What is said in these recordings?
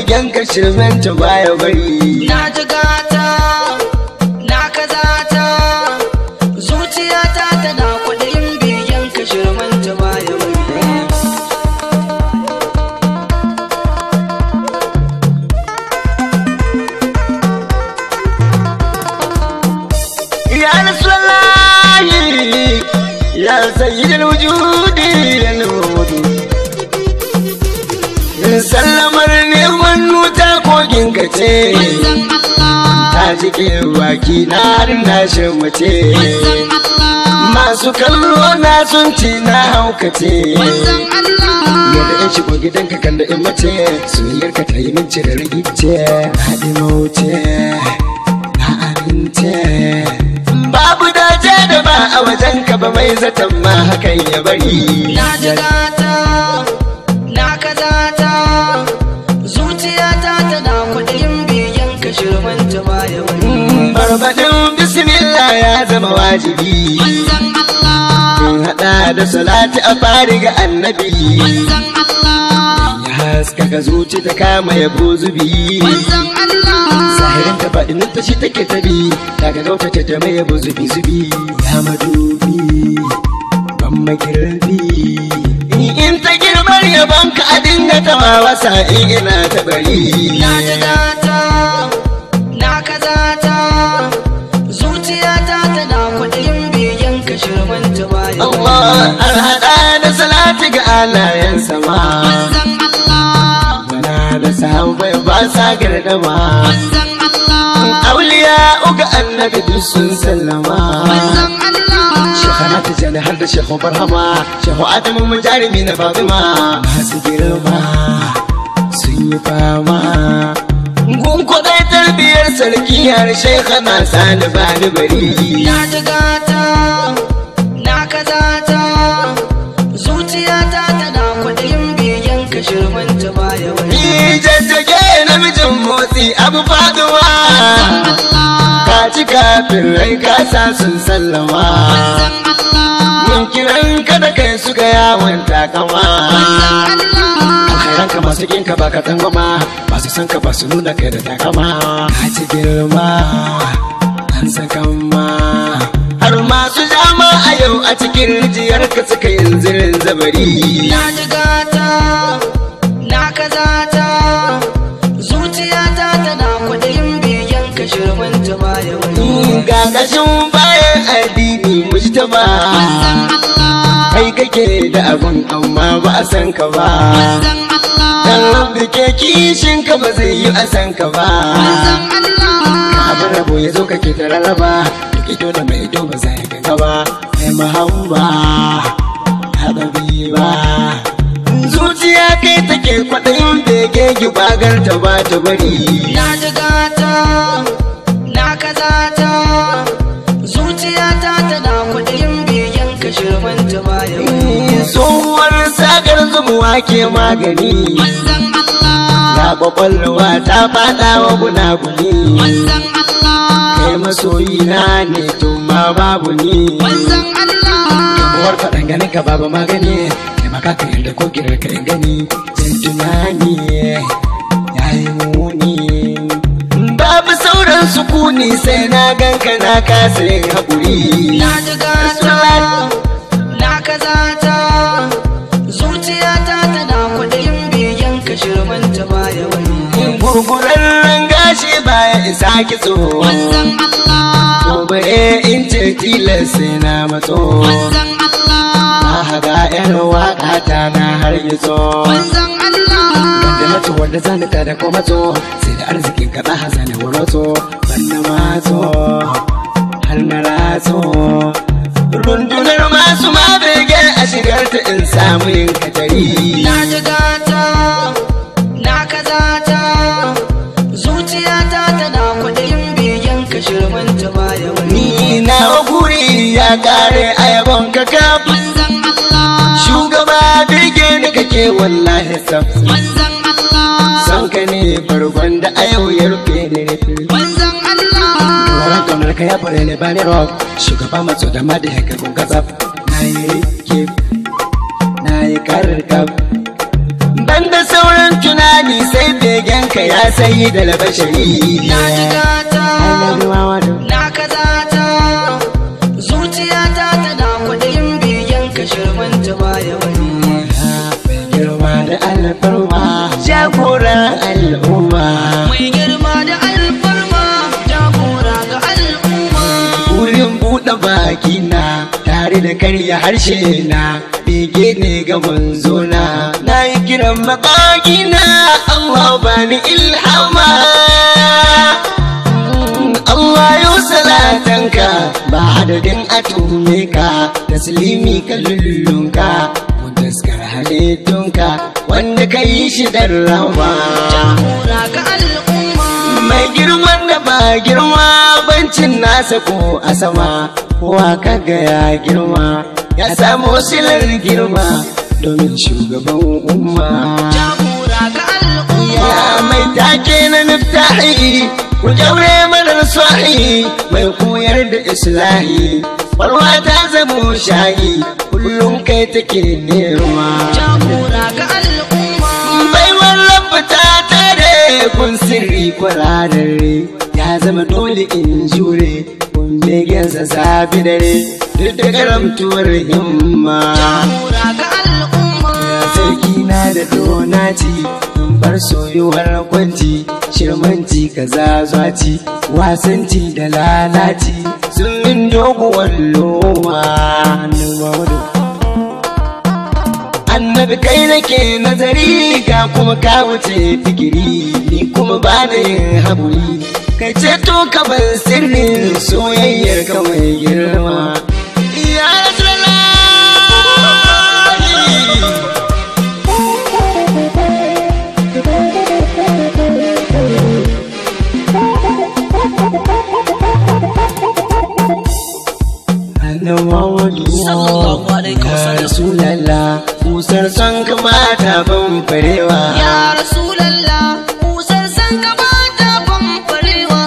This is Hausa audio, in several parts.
begen ka shirmen ta baya bari na ji gata na kazata zuciyata tana kwaɗayin biyan ka shirmanta baya bari ya rasulullahi ya sayyidul wujudi ya nudu sallamar neman nuta kogin ka ce Manzon Allah ta jike baki na har na mace Manzon Allah masu kallo na sun ci na haukace Manzon Allah yadda in shigo gidanka kan da in mace soyayyar ka ta yi min cire rigice na ɗi mauce na amince babu dace da ba a wajen ka ba mai zaton ma hakan ya bari na ji gata na kazata zuciyata tana kwaɗayin biyan ka shirmanta baya bari barbaɗin bismillah ya zama wajibi Manzon Allah in haɗa da salati a fari ga annabi Manzon Allah ya haskaka zuci ta kama ya zubi Manzon Allah zahirin ta faɗin ta shi take tabi daga gauta ta ta mai zubi zubi ya madubi ban magirbi in ta girmar yaban ka a dinga tawa wasa in ina ta bari na ji gata na kazata zuciyata tana kwaɗayin biyan ka shirmanta baya bari Allah har hada da salati ga alayen sama Manzon Allah Mana da sahabbai ba sa gardama Manzon Allah Auliya uga annabi duk sun sallama Manzon Allah Shekara ta jani har da shehu barhama Shehu adamu mu jarumi na babima Masu girma sun yi fama Gun kwadai tarbiyar sarki har shekana sani bani bari na ji gata na kazata zuciyata tana kwaɗayin biyan ka shirmanta baya bari Ni jajjage namijin motsi abu faduwa Allah Ka ci kafin rai kasa sun sallama Manzon Allah Mun kiran ka da kai su ga yawon takama Manzon Allah Alkhairan ka masu kinka ba ka tsangwama Masu san ka ba su nuna kai da takama Ka ci girma an sakan ma Har masu jama a yau a cikin rijiyar ka suka yin zirin zabari na ji gata na kazata zuciyata tana kwaɗayin biyan ka shirmanta baya bari Ga kashin bayan addini mujtaba Manzon Allah Kai kake da abun amma ba a san ka ba Manzon Allah Dan rabbi ke kishin ka ba zai yi a san ka ba Manzon Allah abin rabo ya zo kake ta rarraba duk ido da mai ido ba za ya ga gaba mai mahamba haɗari ba zuciya kai take kwaɗayin bege gibagar ta ba ta bari Na ji gata, na kazata, zuciyata tana kwaɗayin biyan ka shirmanta baya wani. tsohuwar sagar zumuwa ke magani Manzan Allah, ya kwakwalwa ta faɗa wa gunaguni manzan Allah, kai masoyi na ne to ma babu ni manzan Allah, Uwar faɗan ganin ka babu magani Kai maka ka yarda ko kirar ka in gani Jin tunani ya yi muni Babu sauran sukuni sai na ganka na kasa yin haƙuri na ji gata, na kazata, zuciyata tana kwaɗayin biyan ka shirmanta baya wani. Gurgurarren gashi baya isa kitso Manzan Allah, Gobe in ce tilas sai na matso manzan Allah, Na haga yan waƙa ta na har gitso manzan Allah. da na ci wanda zani ta da ko matso sai da arzikin ka ɗaha zani wato ban na matso har na ratso rundunar masu ma bege a shigar ta in samu yin katari Na ji gata, na kazata, zuciyata tana kwaɗayin biyan ka shirmanta baya wani. ni na guri ya kare a yabon ka kaf Manzan Allah, shugaba bege ni kake wallahi saf manzan Allah, san ka ne farkon da a yau ya rufe ni rufe manzan Allah, Tsoron kaunar ka ya fure ni bani rock Shugaba matso da madi haka kun gazab Na yi rike Na yi karkab Ban da sauran tunani sai begen ka ya sayi da labashari na ji gata Annabi Muhammadu na kazata zuciyata tana kwaɗayin biyan ka shirmanta baya wani mai girma da alfarma jagoran al'umma mai girma da alfarma jagora ga al'umma wurin buɗe baki na tare da karya harshe na bege ne ga manzona na yi kiran makaki na Allah bani ilhama Allah yau salatanka ba adadin atume ka taslimi ka lullunka mu taskar halittunka wanda ka yi shi dan rawa jagora ga al'umma mai girman da ba girma bancin nasa ko a sama kowa kaga ya girma ya samu silar girma domin shugaban umma jagora ga al'umma ya mai take na niftahi ku jaure marar sahi mai koyar da islahi barwa ta zamo shayi kullum kai take nema jagora ga al'umma baiwar rabu ta tare kun sirri kwararre ya zama dole in jure kun begensa safi dare duk da karamtuwar himma jagora ga al'umma sarki na da donaci in bar soyuwar kwanci shirmanci kaza zwaci wasanci da lalaci sun min doguwar loma annabi kai nake nazari ga kuma ka wuce fikiri ni kuma ba da yin haƙuri kai ceto ka bar sirrin soyayyar ka mai girma ya Rasulallah. Annabi Muhammadu Sallallahu alaihi wasallam. Ya Rasulallah Kusar son kamata ban farewa ya rasulallah kusan san gabata famfarewa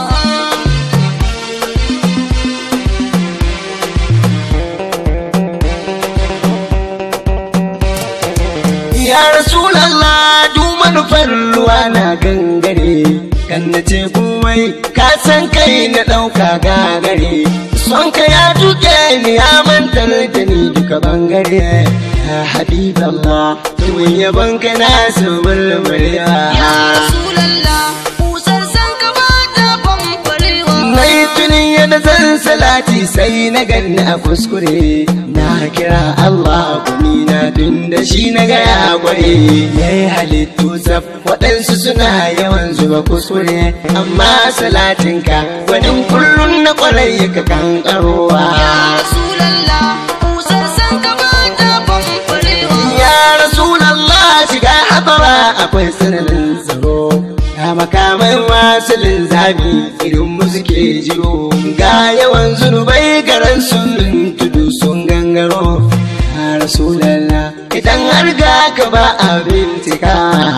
Ya Rasulallah du manufar ruwa na gangare kan na ce komai ka san kai na ɗauka gagare son ka ya duke ni ya mantar da ni duka bangare ya habiballah tuwon yabon ka na su murmurewa ya rasulallah kusan san gabata famfarewa Na yi tunin yadda zan salati sai na ganni a kuskure na kira Allah kuni na tun da shi na gaya kware ya yi halittu tsaf waɗansu suna yawan zuba kuskure amma salatinka wani kullum na kwarai ka kankarowa ya rasulallah kusan san gabata famfarewa ya rasulallah shiga habara akwai tsananin tsaro ga makamai masu linzami irin mu suke jiro ga yawan zunubai garan sun tudu sun gangaro ya rasulallah idan har ga ka ba a bintika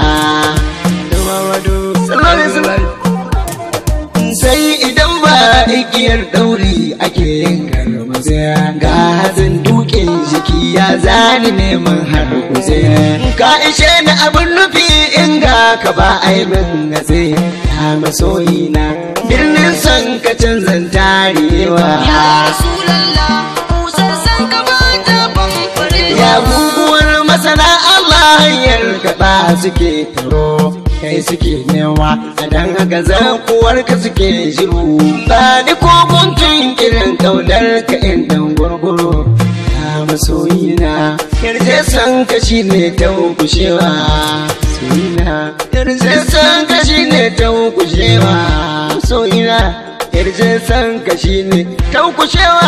sai idan ba igiyar ɗauri ake yin karmazaya ga hazin dukin jiki ya zani neman har kuze ka ishe ni abin nufi in ga ka ba aibin gatse ya masoyi na birnin son ka canzan tarewa ya rasulallah kusan san gabata famfarewa ya guguwar masana Allah hanyar kaɗa suke taro kai suke nema a dan haka zakuwar ka suke shiru ba ni ko guntun irin kaunar ka in dan gurguru ya masoyina yarje san ka shine ta kushewa soyina yarje san ka shine ta kushewa soyina yarje san ka shine ta kushewa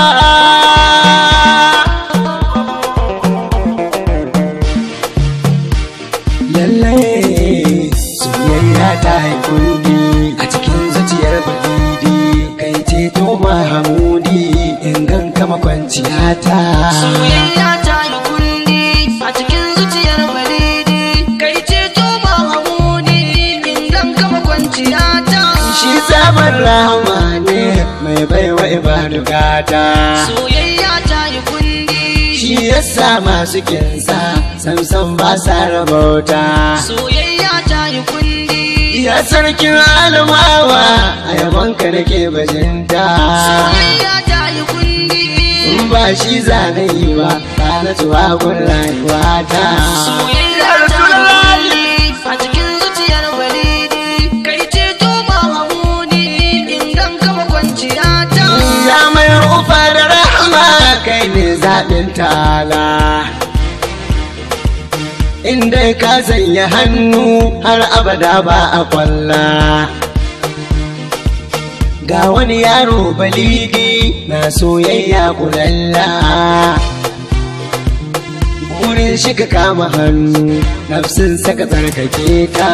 lallai soyayya ta yi kundi a cikin zuciyar balidi kai ceto mahamudi in ganka makwanciya ta soyayya ta yi kundi a cikin zuciyar baridi kai ce to ba hamudi indan kama kwanciya ta shi sabon rahama ne mai baiwa ibadu gata soyayya ta yi kundi shi yasa masu kinsa samsam ba sa rabauta soyayya ta yi kundi Ya sarkin alamawa a yabanka nake bajinta. soyayya ta yi kundi In ba shi zane yi ba, ba na tuwa gun rayuwa ta. soyayya ta yi kundi a cikin zuciyar balidi kai ce to mahamudi ingan kama kwanciya ta Ya mai rufa da rahama kai ne zaɓin tala. Inda ka sanya hannu har abada ba a kwalla. Ga wani yaro balidi na soyayya kulalla. Burin shi ka kama hannu, nafsin saka tsarkake ta.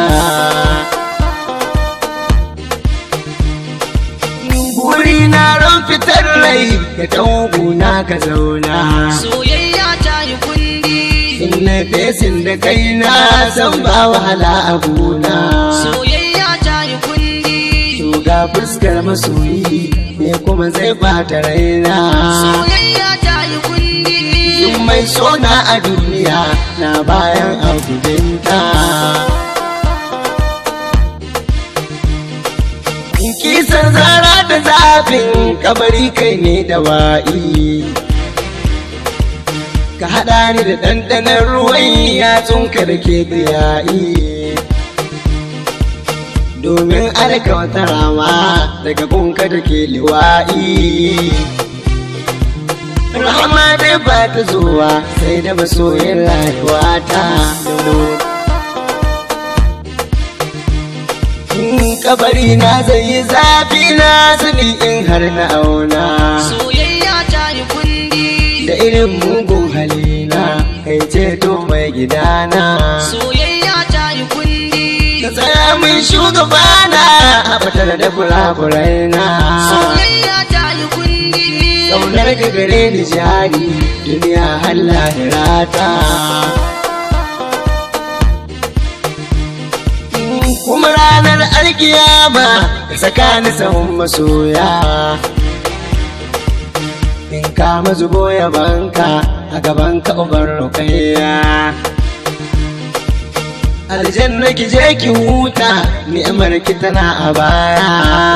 Buri na ran fitar rai ka na ka zauna. soyayya ta yi kundi In na fesin da kai na san ba wahala a gona. soyayya ta yi kundi To ga fuskar masoyi me kuma zai bata raina. soyayya ta yi kundi Duk mai sona a duniya na bayan abudinta. In kisan zara da zafin kabari kai ne da wa'i. Ka haɗa ni da ɗanɗanon ruwan yatsunka da ke biyayi. Domin alka wata rama daga gunka da ke liwa'i. Rahama dai ba ta zuwa sai da masoyin rayuwa ta In kabari na zai yi zafi na sani in har na auna soyayya ta yi kundi Da irin mugun halina kai ceto mai gidana soyayya ta yi kundi Ka tsaya min shugabana a batar da kurakurai na soyayya ta yi kundi Kaunar ka gare ni jari duniya har lahirata. Kuma ranar alkiyama ka saka ni sahun masoya. In ka mazubo yabanka a gaban ka uban rukaiya. Aljanna ki je ki huta ni'imar ki tana a baya.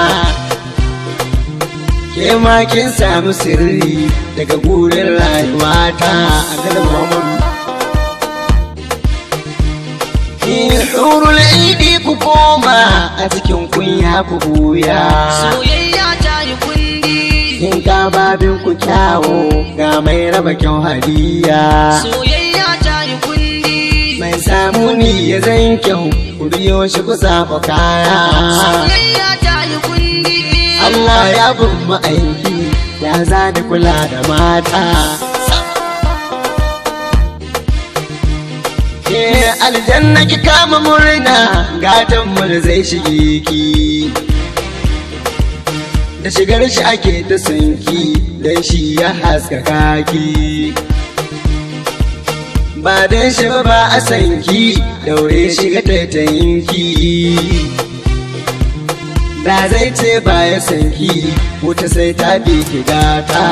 ke ma kin samu sirri daga gurin rayuwata a garin Muhammadu. Hurul idi ku koma a cikin kunya ku buya. soyayya ta yi kundi In ka babin ku kyawo ga mai raba kyau hadiya. soyayya ta yi kundi Mai samu ni ya zan kyau ku biyo shi ku saba kaya. soyayya ta yi kundi Allah ya bin ma'aiki ya zani kula da mata. Eh aljanna ki kama murna gatan mu da zai shige ki. Da shigar shi ake ta sanki dan shi ya haskaka ki. Ba dan shi ba ba a sanki daure shiga taitayinki. Da zai ce ba ya sanki wuta sai ta bi ki gata.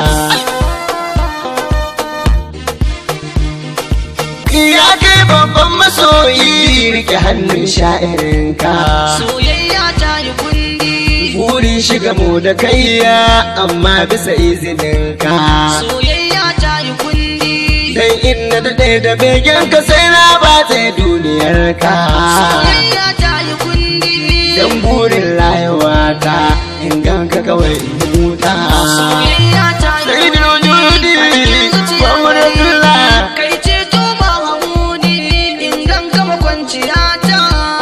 Ya kai babban masoyi rike hannun sha'irinka. soyayya ta yi kundi Burin shiga mu da kaiya amma bisa izininka. soyayya ta yi kundi Dan inna daɗe da begen ka sai na ba duniyarka. soyayya ta yi kundi Dan burin rayuwata in ganka kawai in huta. soyayya ta yi Sai da wujudi, Muhammad Abdullah. kai ce to mahamudi in gan gama kwanciya ta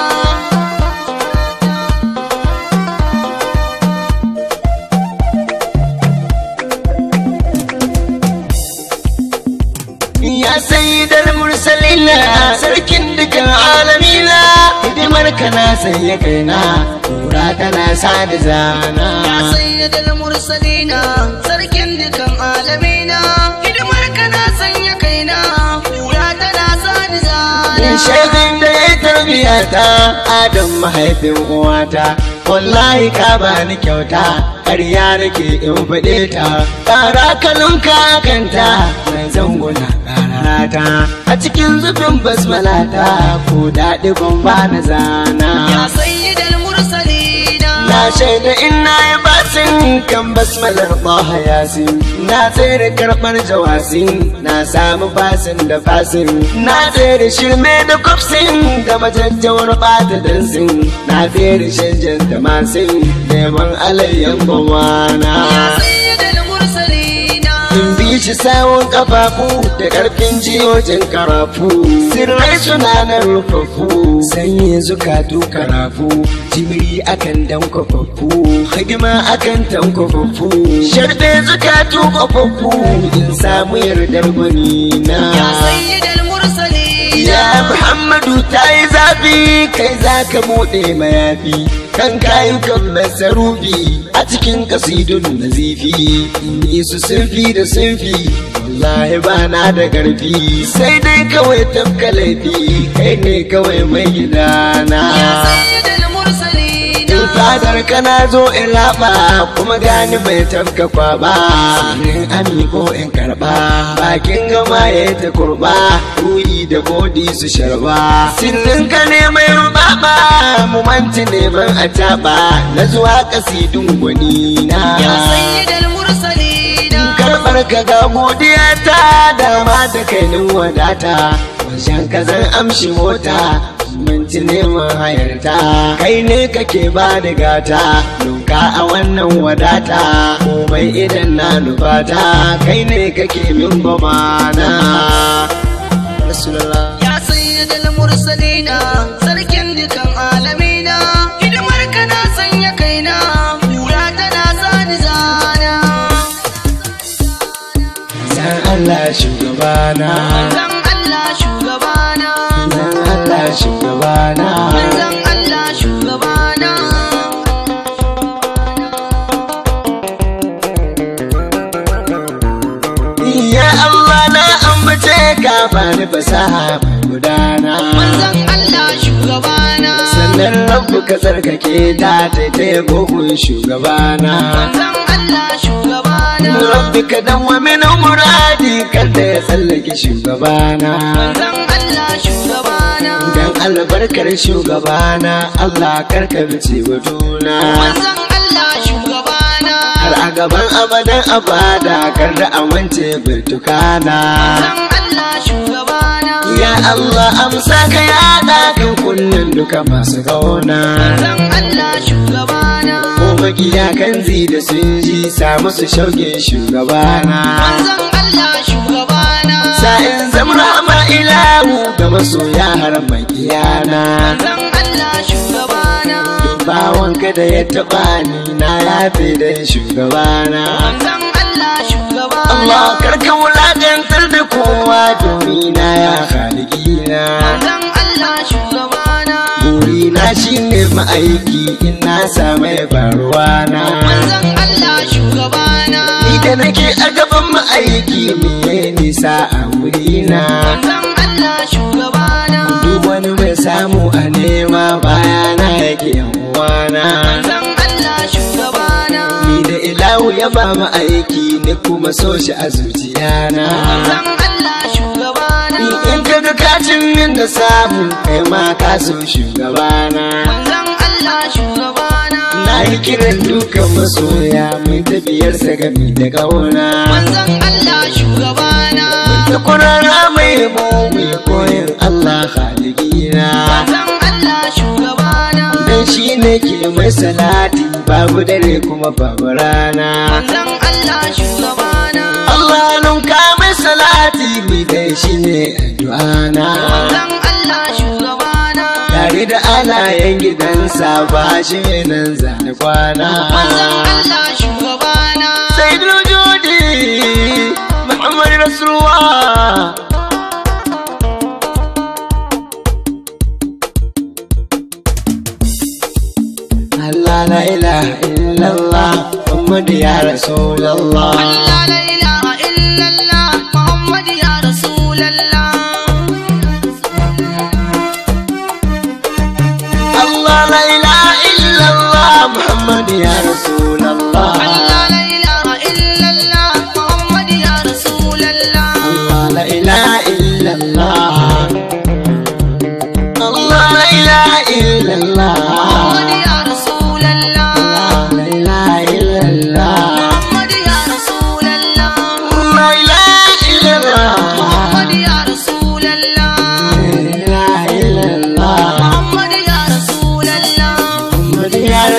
Ya sayyidar mursalina sarkin dukan alamina hidimar ka na sanya kaina tura tana sa da zana ya sayyadal mursalina sarkin dukan alamina hidimar ka na sanya kaina kura tana sani in zana shaidin da ya tarbiya ta adam mahaifin uwata wallahi ka bani kyauta ƙarya nake in faɗe ta ƙara kalunka kanta mai zanguna ƙararata a cikin zubin basmalata ko daɗi ban ba na zana ya sayyadal shaida ina yi basin kan basmalar ɓaha yasin na tsere karɓar jawasin na samu fasin da fasin na tsere shirme da kwafsin da majajjawar ɓata dansin na tsere shanjan da masin neman alayyan bawana Ya sayyidal mursalina in bi shi sawun kafafu da karfin jiyojin karafu sirrai suna nan rufaffu sanye zukatu karafu jimiri akan dan kwafaffu hidima akan tan kwafaffu sharbe zukatu kwafaffu in samu yardar gwani na Ya sayyidal mursalina Ya Muhammadu ta yi zafi kai za ka buɗe mayafi kan kayukan masarufi a cikin kasidun nazifi in yi su sunfi da sunfi wallahi ba na da ƙarfi sai dai kawai tafka laifi kai ne kawai mai gidana Ya sayyidal mursalina in fadar kana zo in raba kuma gani bai tafka kwaba in amiko in karba bakin gama ya ta kurba ruhi da godi su sharba sirrin ka ne mai rubaba mu manti neman a taba na zuwa kasidun gwani na Ya sayyidal mursalina karɓar ka ga godiya ta dama da kainin wadata wajen ka zan amshi mota minti neman hayarta kai ne kake ba da gata nuka a wannan wadata komai idan na nufata kai ne kake min bamana Rasulullah Ya sayyidal mursalina sarkin dukan alamina hidimar ka na sanya kaina kura tana sani zana Zan Allah shugabana manzon Allah shugabana Zan Allah shugabana manzon Allah shugabana Ya Allah na ambace ka bani fasaha mai gudana manzon Allah shugabana sannan rabu ka tsarkake ta taitaye gogon shugabana manzon Allah shugabana rabbi ka danwa min muradi kada ya tsallake shugabana manzon Allah shugabana dan albarkar shugabana Allah karka bice batuna manzon Allah shugabana har a gaban abadan abada kar da amince birtukana manzon Allah shugabana ya Allah amsa ka yada kan kunnen duka masu kauna manzon Allah shugabana ko makiya kan zi da sun ji samu su shauke shugabana manzon Allah shugabana sa'in zamra ma ilahu ga masoya har makiyana manzon Allah shugabana bawanka da ya taɓa ni na yafe da shugabana manzon Allah shugabana Allah karka wulaƙantar da kowa domin na ya haligina manzon Allah shugabana burina shine ma'aiki in na samu ya faruwa na manzon Allah shugabana ni da nake a gaban ma'aiki me nisa a wurina manzon Allah shugabana duk wani mai samu a nema bayana yake yan uwana manzon Allah shugabana ni da ilahu ya ba mu aiki ni kuma so shi a zuciyana manzon Allah shugabana ni in ka ga kacin min da samu kai ma ka so shugabana manzon Allah shugabana na yi kiran dukan masoya mai tafiyarsa gami da kauna manzon Allah shugabana da kurara mai mu mai koyin Allah haligina manzon Allah shugabana dan shi ne ke mai salati babu dare kuma babu rana manzon Allah shugabana Allah nunka mai salati mai dai shi ne addu'ana manzon Allah shugabana tare da alayen gidansa ba shi nan zane kwana manzon Allah shugabana sai judi Muhammad Rasulullah Allah la ilaha illallah Muhammad ya Rasulullah Allah la ilaha illallah Muhammad ya Rasulallah Allah la ilaha illallah Muhammad ya Rasulullah Allah la ilaha illallah Muhammad ya Rasulallah Allah la ilaha illallah Allah la ilaha illallah Muhammad ya Rasulallah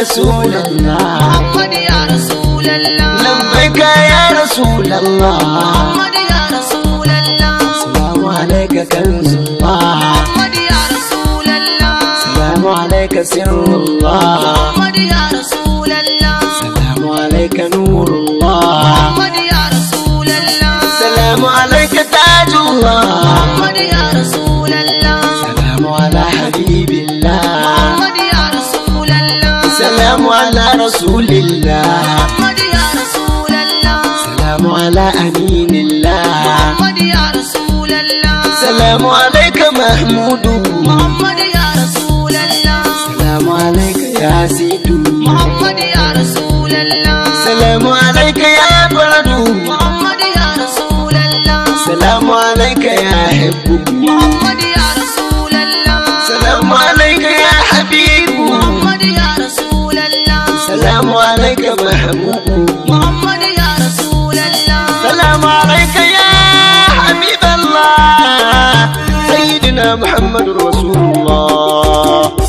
رسول الله محمد يا رسول الله لبيك يا رسول الله محمد يا رسول الله السلام عليك كنز الله محمد يا رسول الله السلام عليك سر الله محمد يا رسول الله السلام عليك نور الله محمد يا رسول الله السلام عليك تاج الله محمد يا رسول الله السلام على حبيب الله محمد يا رسول الله السلام على رسول الله محمد يا رسول الله السلام على أمين الله محمد يا رسول الله السلام عليك محمود محمد يا رسول الله السلام عليك يا سيد محمد يا رسول الله السلام عليك يا برد محمد يا رسول الله السلام عليك يا حب محمد يا رسول الله السلام عليك يا حبيب محمد يا رسول الله السلام عليك محبوب محمد يا رسول الله السلام عليك يا حبيب الله سيدنا محمد رسول الله